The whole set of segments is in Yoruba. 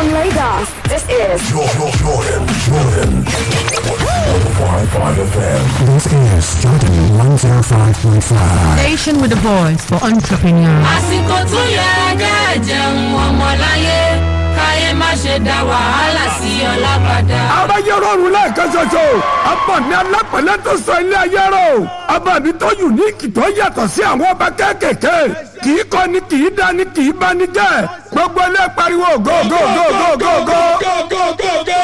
From Lagos, this is Jordan, Jordan, Jordan. 105.5 FM. This is Jordan 105.5. Station with the voice for entrepreneurs. àsìkò tó yẹ kẹ́ jẹun ọmọláyé káyé má ṣe dá wàhálà sí ọlá padà. aráyé rọrùn lẹ́ẹ̀kan ṣoṣo ọba mi alápẹ̀lẹ́ tó sọ ilé ayé rọ ọba mi tó yùníkì tó yàtọ̀ sí àwọn ọba kéékèèké kì í kọ́ ni kì í dá ni kì í bá ni jẹ́ gbogbo ilé pariwo go go go go go go.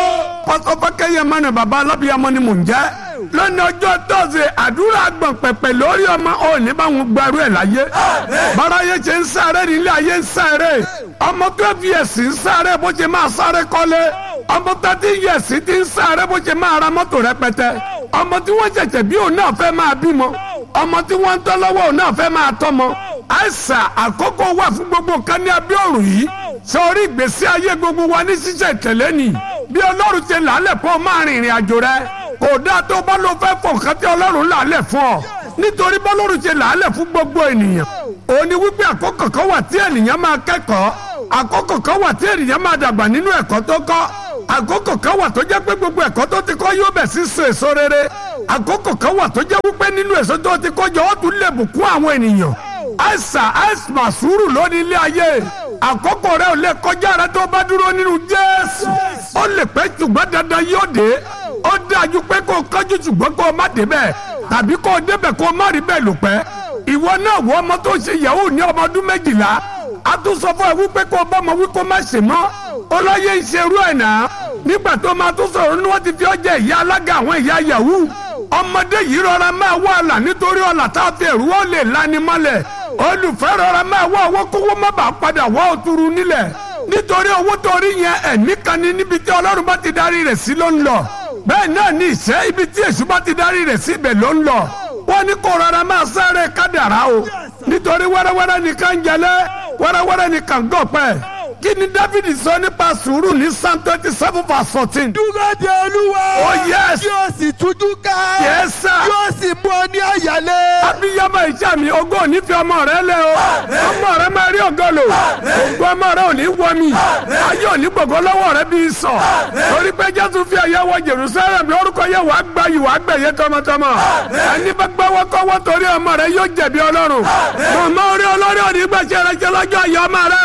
pásọfákẹ́yẹ mọ́ni bàbá alábíyamọ ni mò ń jẹ́ lónìí ọjọ́ tọ́sí àdúrà gbọ̀n pẹ̀pẹ̀ lórí ọmọ òní báwọn gbarú ẹ̀ láyé báráyé ṣe ń sáré nílé ayé ń sáré ọmọ twelve years ń sáré bó ṣe máa sáré kọ́lé ọmọ thirteen years ti ń sáré bó ṣe máa ra mọ́tò rẹpẹtẹ ọmọ tí wọ́n ṣẹ̀ṣẹ̀ bí òun náà fẹ́ máa bímọ ọmọ tí wọ́n ń tọ́ lọ́wọ́ òun náà fẹ́ máa tọ́mọ àìsà àkókò wà fún gbogbo nǹkan ní abẹ́ òrùn yìí sọrí ìgbésí ayé gbogbo wa ní ṣíṣe ìtẹ̀lé ni bí ọlọ́run ṣe làálẹ̀ fún ọ máa rìn ìrìn àjò rẹ kò dáa tó bá ló fẹ́ fọ nǹkan tí ọlọ́run làálẹ̀ fún ọ nítorí bọ́lọ́run ṣe làálẹ̀ fún gbogbo ènìyàn òun ni wípé àkókò kan wà tí ènìyàn máa kẹ́kọ̀ọ́ àkókò kan wà tí ènìyàn máa dàgbà nínú ẹ̀kọ́ tó kọ́ àkókò kan wà tó jẹ́ pé gbogbo ẹ̀kọ́ tó ti kọ́ yóò bẹ̀ sí so èso rere àkókò kan wà tó jẹ́ wípé nínú èso tó ti kọ́ jọ ó tún lè bùkún àwọn ènìyàn àìsà àìsà sùúrù lónìí ilé ayé àkókò rẹ ò lè kọjá rẹ tó bá dúró nínú jésù ó lè pẹ́ ṣùgbọ́n dandan yóò dé ó dájú pé kó o kánjú ṣùgbọ́n kó o má débẹ̀ tàbí kó o débẹ̀ kó o má rí bẹ́ẹ̀ lò pẹ́ ìwọ náà wọ ọmọ tó ṣe yahoo ní ọmọ ọdún méjìlá a tún sọ fún ẹ wípé kó o bá ọmọ wí kó o má ṣe mọ́ ọlọ́yẹ ń ṣerú ẹ̀ náà nígbà tó máa tún sọ̀rọ̀ ni wọ́n ti fi ọ́ jẹ́ ìyá alága àwọn ìyá yahoo ọmọdé yìí rọra máa wá ọ̀là nítorí ọ̀là tá a fi ẹ̀rú wọn lè lani mọ́lẹ̀ olùfẹ́ rọra máa wá owó kówó má bàa padà wá òtúrú nílẹ̀ nítorí owó tó rí yẹn ẹ̀mí kan ní níbi tí ọlọ́run bá ti darí rẹ̀ sí ló ń lọ bẹ́ẹ̀ náà ní ìṣẹ́ ibi tí èṣù bá ti darí rẹ̀ sí ibẹ̀ ló ń lọ wọ́n ní kó rọra máa sáré kádàrá o nítorí wẹ́rẹ́wẹ́rẹ́ nìkan ń jẹlé wẹ́rẹ́wẹ́rẹ́ nìkan gọ̀pẹ́ kí ni dáfídì sọ nípa sùúrù ní psalm twenty seven verse fourteen. dúró de olúwa. Oh, yes. yóò sì tújú ká. Yes, sir. yóò sì mú ọ ní àyálé. abiyamọ ìjà mi ogún ò ní fi ọmọ rẹ lẹ o ọmọ rẹ máa rí ògo lò ògùn ọmọ rẹ ò ní wọ mi ayé ò ní gbogbo lọ́wọ́ rẹ bí sọ torí pé jésù fi ẹ̀yẹ wọ jerusalem lórúkọ yẹ wàá gbà yìí wàá gbẹ̀yẹ tọmọtọmọ ẹni bá gbọ́wọ́ kọ́wọ́ torí ọmọ rẹ yóò jẹ̀bi ọlọ́run mọ̀mọ́ orí olórí òní gbèsè rẹ jẹ lọ́jọ́ ayé ọmọ rẹ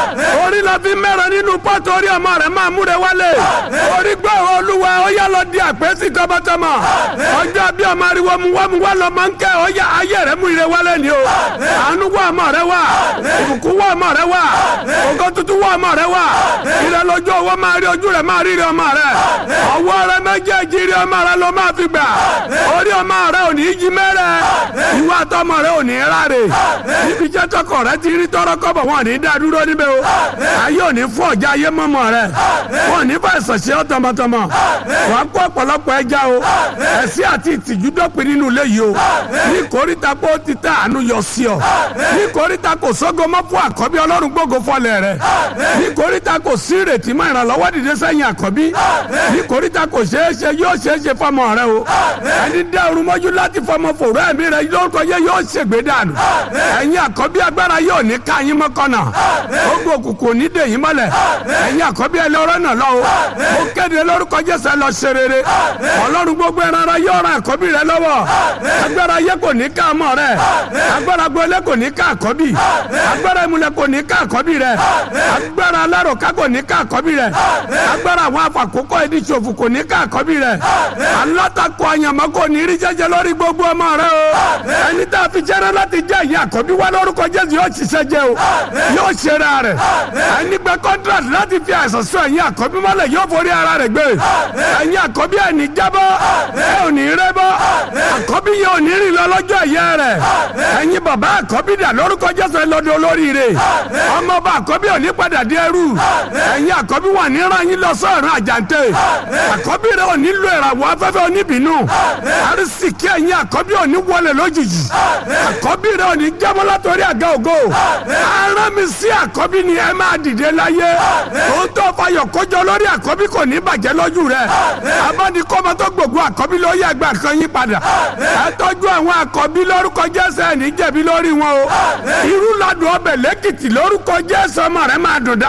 o orí lọ fi mẹ́rọ nínú pọ́tù orí ọmọ rẹ máa múre wálé orí gbọ́ olúwa ó yá lọ di àpèsè tọmọtọmọ ọjọ́ bí ọmọ ariwo mu wá mu wá lọ máa ń kẹ́ ọ yá ayé rẹ mú ire wálé ni o àánú wá ọmọ rẹ wá ìbùkún wá ọmọ rẹ wá ògo tuntun wá ọmọ rẹ wá ire lójú owó máa rí ojú rẹ máa rí ire ọmọ rẹ ọwọ́ rẹ méjèèjì ire ọmọ rẹ ló máa fi gbà orí ọmọ rẹ ò ní í jí mẹ́rẹ̀ ìwà àtọmọ rẹ ò ní í ráre níbi jẹ́ tọkọ rẹ ti rí tọrọ kọ́bọ̀ wọn ò ní í dá dúró níbẹ̀ o ayé ò ní fún ọjà ayé mọ́mọ́ rẹ wọn ò ní fà ìsọ̀ṣẹ́ ọ tọmọtọmọ wàá kó ọ̀pọ̀lọpọ̀ ẹja o ẹ̀sí àti ìtìjú dọ́pin nínú ilé yìí o ní kórìíta pé ó ti tẹ àánú yọ sí ọ ní kórìíta kò sógo mọ́ fún àkọ́bí ọlọ́run gbógo fọlẹ̀ rẹ ní kórìíta kò sí ìrètí mọ́ ìrànlọ́wọ́ dìde sẹ́yìn àkọ́bí ní kórìíta kò ṣeé ṣe yóò ṣeé ṣe fọmọ rẹ o ẹni dá orun mọ́jú láti fọmọ fòrò ẹ̀mí rẹ lórúkọ yẹ yóò ṣègbè dànù ẹ̀yin àkọ́bí agbára yóò ní ká yín mọ́kànnà ogun òkùnkùn ní dèyín mọ́lẹ̀ ẹ̀yin àkọ́bí ẹlẹ́rọ náà lọ o mo kéde lórúkọ jésù ẹ lọ ṣe rere ọlọ́run gbogbo ẹran ara yóò ran àkọ́bí rẹ lọ́wọ́ agbára yẹ kò ní ká ọmọ rẹ agbára gbọ́lé kò ní ká àkọ́bí agbára ìmùlẹ̀ kò ní ká àkọ́bí rẹ agbára aláròká kò ní ká àkọ́bí rẹ agbára àwọn afàkókò ẹni ṣòfò kò ní ká àkọ́bí rẹ alátakò àyànmọ́ kò ní rí jẹjẹ lórí gbogbo ọmọ rẹ o ẹni tá a fi jẹ́rẹ́ láti jẹ́ ìyá àkọ́bí wá lórúkọ jésù yóò ṣiṣẹ́ jẹ́ o yóò ṣe ra rẹ̀ ẹni gbẹ kọ́ńtrátì láti fi àìsàn sọ ẹ̀yin àkọ́bí mọ́lẹ̀ yóò forí ara rẹ̀ gbé ẹ̀yin àkọ́bí ẹ̀ ní jábọ́ ẹ̀ ò ní rẹ́ bọ́ àkọ́bí yẹn ò ní rìn lọ lọ́jọ́ ẹ̀yẹ rẹ̀ ẹ̀yin bàbá àkọ́bí dà lórúkọ jésù ẹ̀ lọ́dọ̀ olóríire ọmọọba àkọ́bí ò ní padà dé ẹrú ẹ̀yin àkọ́bí wà ní ra yín lọ sọ́ọ̀rùn àjàǹtẹ̀ àkọ́bí rẹ̀ ò ní lo ìràwọ̀ afẹ́fẹ́ oníbìnú àrísìkí ẹ̀yin àkọ́bí ò ní wọlé lójijì àkọ́bí rẹ̀ ò ní jábọ́ látọrí àga ògo ara mi sí àkọ́bí ni ẹ máa dìde láyé òótọ́ fayọ̀ kójọ lórí àkọ́bí kò ní bàjẹ́ lójú rẹ̀ abánikọ́mọ tó gbogbo àkọ́bí ló yẹ gbà kan yín padà ẹ tọ́jú àwọn àkọ́bí lórúkọ jésù ẹ̀ ní jẹ̀bi lórí wọn o irú ladùn ọbẹ̀ lẹ́kìtì lórúkọ jésù ọmọ rẹ̀ máa dùn dáadáa.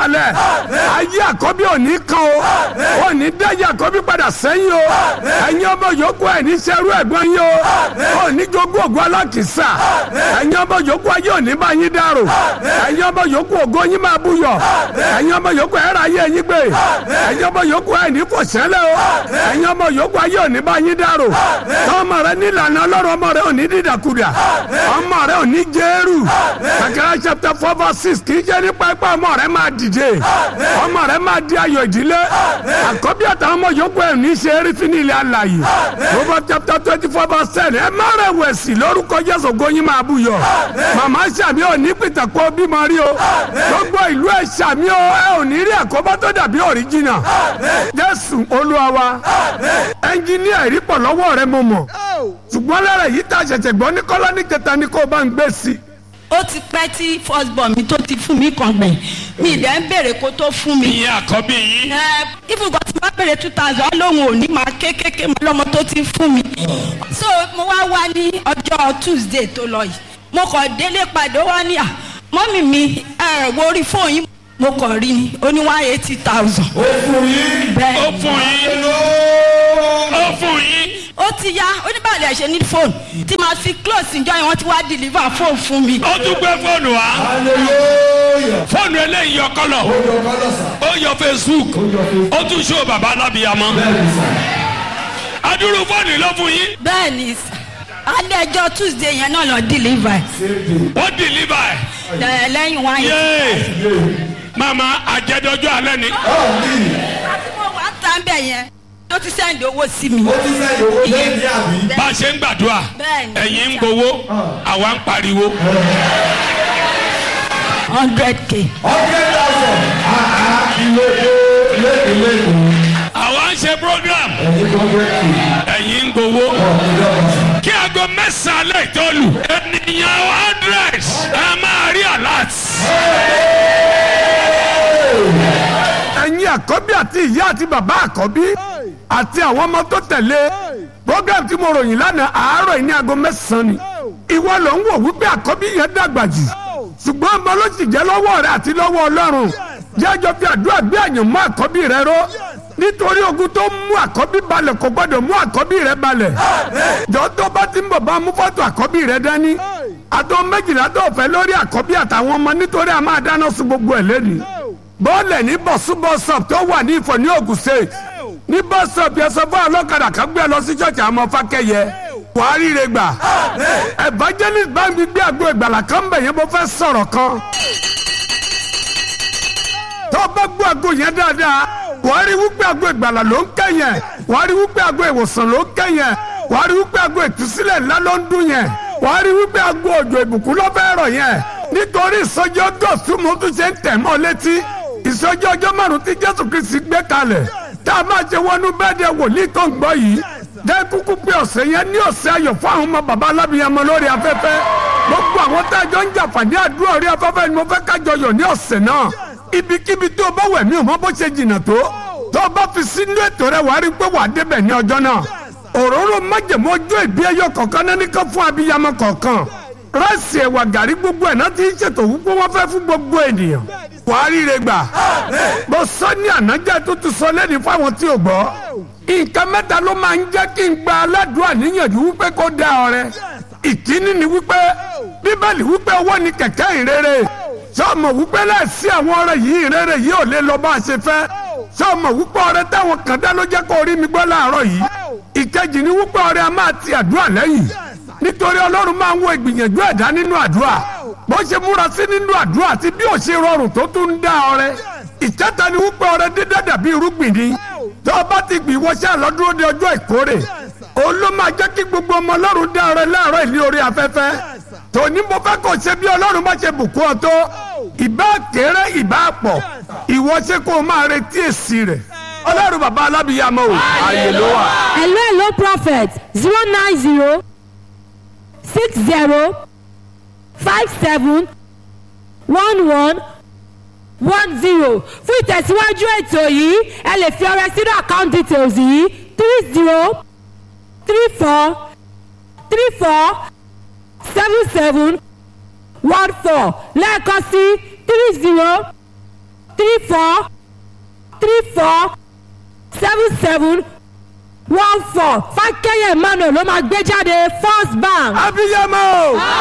kalẹ̀ ayé àkọ́bí òní kan o òní dáyé àkọ́bí padà sẹ́yìn o ẹ̀yin ọmọ yòókù ẹ̀ ní sẹ́rú ẹ̀gbọ́n yín o òní jogún ògùn alákìsà ẹ̀yin ọmọ yòókù ayé òní bá yín dàrú ẹ̀yin ọmọ yòókù ògo yín máa búyọ̀ ẹ̀yin ọmọ yòókù ẹ̀rọ ayé yín gbé ẹ̀yin ọmọ yòókù ẹ̀ ní kò sẹ́lẹ̀ o ẹ̀yin ọmọ yòókù ayé òní bá yín dàrú tọ́mọ rẹ nílànà ọlọ́run ọmọ rẹ òní dídàkudà ọmọ rẹ òní jẹ́rù kàkẹ́rẹ́ chapter four verse six kì í jẹ́ nípa ipá ọmọ rẹ máa dìde ọmọ rẹ máa di ayọ̀ ìdílé àkọ́bí àtàwọn ọmọ yòókù ẹ̀ ní ṣe eré fún ilé alàyè Proverbs chapter twenty four verse ten ẹ má rẹ̀ wẹ̀sì lórúkọ Jésù góyin máa búyọ̀ màmá sàmì ò ní pìtàkó bímọ rí o gbogbo ìlú ẹ̀ sàmì ò ẹ ò ní rí àkóbá tó dàbí òríjìnà Jésù Olúwa wa ẹnjìníà ìrípọ̀ lọ́wọ́ rẹ mo mọ̀ ṣùgbọ́n lára èyí tá a ṣẹ̀ṣẹ̀ gbọ́ ní kọ́lá ní kẹta ni kó o bá ń gbé sí i ó ti pẹ́ tí first born mi tó ti fún mi kan gbẹ̀ mi ìdẹ́ ń béèrè kó tó fún mi. ìyẹn àkọ́bí yín. ẹ ìfúgọ́ tí wọ́n béèrè two thousand lóhùn òní máa kékeré mọ́ lọ́mọ tó ti fún mi. so mo wá wá ní ọjọ́ tuesday tó lọ yìí mo kàn délé padà ó wá ní à mọ́mì mi ẹ wo orí fóònù yín mo kàn rí ni ó ní one eighty thousand. ó fún yín. bẹ́ẹ̀ ó fún yín. ó fún yín. ó ti yá oníbàlẹ̀ ṣe ní fóònù tí màá fi close ìjọ yẹn wọ́n ti wá deliver fóònù fún mi. ó tún gbé fóònù wá. fóònù eléyìí yọ kọlọ. ó yọ facebook. ó tún ṣó bàbá alábìyamọ. adúrú fóònù ló fún yín. bẹ́ẹ̀ ni alẹ́ ẹjọ́ tuesday yẹn náà lọ deliver ó deliver ẹ̀. ẹ̀ lẹ́yìn wá yẹn. yéé mama àjẹdọjọ alẹ́ ni. àti mo wá tán bẹ̀ yẹn ló ti sẹ́ndì owó sí mi. ó ti sẹ́yìn owó lẹ́yìn ní àbí. bá a ṣe ń gbàdúrà Bẹ́ẹ̀ni. ẹ̀yin ń gbowó àwa ń pariwo. hundred k. hundred thousand ilé ilé ilé ìlú àwa ń ṣe program ẹ̀yìn hundred k ẹ̀yin ń gbowó. kí aago mẹ́sàn-án lè tó lù ènìyàn hundred ẹ máa rí alert. ẹ̀yin àkọ́bí àti ìyá àti bàbá àkọ́bí àti àwọn ọmọ tó tẹ̀lé program tí mo ròyìn lánàá àárọ̀ yìí ní aago mẹ́sàn-án ni ìwọ ló ń wò wípé àkọ́bí yẹn dàgbà jù ṣùgbọ́n ọmọ ló sì jẹ́ lọ́wọ́ rẹ àti lọ́wọ́ ọlọ́run jẹ́jọ́ fi àdúrà gbé àyàn mọ́ àkọ́bí rẹ ró nítorí ogun tó mú àkọ́bí balẹ̀ kò gbọ́dọ̀ mú àkọ́bí rẹ balẹ̀ jọ tó bá ti ń bọ̀ bá mú fọ́tò àkọ́bí rẹ dání àtọ́ méjìlá tó fẹ́ lórí àkọ́bí àtàwọn ọmọ nítorí a máa dáná sun gbogbo ẹ̀ lẹ́nu bọ́ọ̀lẹ̀ ní bọ̀súbọ̀sọ̀p tó wà ní ìfọ̀ ní Ògùn state ní bọ́sọ̀p yẹn sọ fún ọlọ́kadà kan gbé ẹ lọ sí ṣọ́ọ̀ṣì àwọn fákẹ́yẹ buhari rẹ gbà evangelist bá mi gbé àgbo ìgbàlà kan bẹ̀ yẹn mo fẹ́ sọ̀rọ̀ kan tó bá gbọ́ àgbo yẹn dáadáa buhari wípé àgbo ìgbàlà ló ń kẹ́yìn buhari wípé àgbo ìwòsàn ló ń kẹ́yìn buhari wípé àgbo ìtúsílẹ̀ ńlá ló ń dún yẹn buhari wípé àgbo òjò ìbùkún ló fẹ́ rọ̀ yẹn nítorí ìsọjí ọgọ́sù mo tún ṣe ń tẹ̀ mọ́ létí ìsọjí ọjọ́ márùn tí jésù kristi gbé kalẹ̀ tá a máa ṣe wọnú bẹ́ẹ̀dẹ̀ wòlíì tó ń gbọ́ yìí jẹ́ kúkú pé ọ̀sẹ̀ yẹn ní ọ̀sẹ̀ ayọ̀ fún àwọn ọmọ bàbá alábìyamọ lórí afẹ́fẹ́ gbogbo àwọn tá a jọ ń jàǹfààní àdúrà orí afẹ́fẹ́ ni mo fẹ́ kájọ yọ̀ ní ọ̀sẹ̀ náà ibikíbi tó o bá wẹ̀ mí ò mọ bó ṣe jìnnà tó tó o bá fi sínú ètò rẹ wàá rí pé wàá débẹ̀ ní ọjọ́ náà òróró májèmó ọjọ́ ìbí ẹyọ kọ̀ọ̀kan náà nìkan fún abiyamọ kọ̀ọ̀kan rẹ́sì ẹ̀wà gàrí gbogbo ẹ̀ náà ti ń ṣètò wípé wọ́n fẹ́ fún gbogbo ènìyàn wàá ríre gbà mo sọ ní ànájẹ́ tó ti sọ lẹ́ni fáwọn tí ò gbọ́ nǹkan mẹ́ta ló máa ń jẹ́ kí n gba aládùúrà níyànjú wípé kó dá ọrẹ ìkíní ni wípé bíbélì wípé owó ni kẹ̀kẹ́ ìrere sọmọ wípé láìsí àwọn ọrẹ yìí ìrere yìí ò lè lọ bá a ṣe fẹ́ sọmọ wípé ọrẹ táwọn kan dá ló jẹ́ kó rí mi gbọ́ láàárọ̀ yìí ìkejì ni wípé ọrẹ a máa ti àdúrà lẹ́yìn nítorí ọlọ́run máa ń wo ìgbìyànjú ẹ̀dá nínú àdúrà bó ṣe múra sí nínú àdúrà àti bí ò ṣe rọrùn tó tún ń dá ọrẹ ìkẹta ni wípé ọrẹ dídá dàbí irúgbìn ni tó o bá ti gbìn wọṣẹ́ àlọ́dúró de ọjọ́ ìkórè òun ló máa jẹ́ kí gbogbo ọmọ ọlọ́run dá ọrẹ láàárọ̀ ìlú orí afẹ́fẹ́ tòní mo fẹ́ kó ṣe bí ọlọ́run bá ṣe bùkún ọ tó ìbá kéré ìbá pọ̀ ìwọ ṣe kó o máa retí èsì rẹ̀ ọlọ́run bàbá alábìyàmọ́ o ààyè ló wà. hello hello prophet zero nine zero six zero five seven one one one zero fún ìtẹ̀síwájú ètò yìí ẹ lè fi ọrẹ sínú account details yìí three zero three four three four seven seven one four lẹ́ẹ̀kan sí three zero three four three four seven seven one four fákẹ́yẹ̀ emmanuel ló máa gbé jáde first bank. abiyamọ.